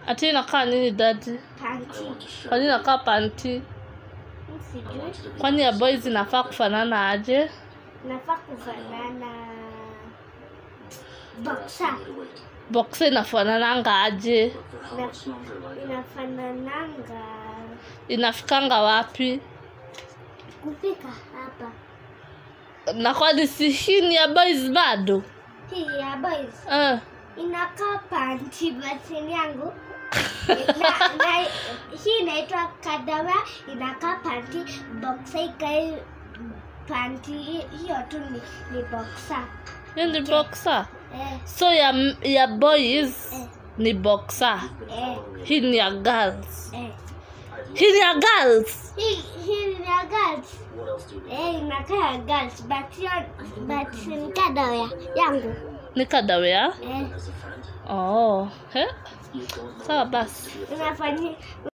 ati inakaa nini dadi panti kwani inakaa panti sijui kwani ya boys inafaa kufanana aje nafaa kufanana boxa boxa inafanananga aje inafanananga inafikanga wapi kupika hapa na kwani si hii ni ya boys bado hii ya boys uh. inakaa panti batini yangu na, na, hii inaitwa kadawa inakaa panti boxa ikae panti hi- hiyo tu ni, ni boxa hii ni boxa eh, so ya, ya boys eh, ni boxa eh, hii ni ya girls eh. hii ni ya girls hii hii ni ya girls eh, inakaa ya girls but hiyo but ni kadawa yangu ni kadawea eh, oh. He? sawa basi inafanyia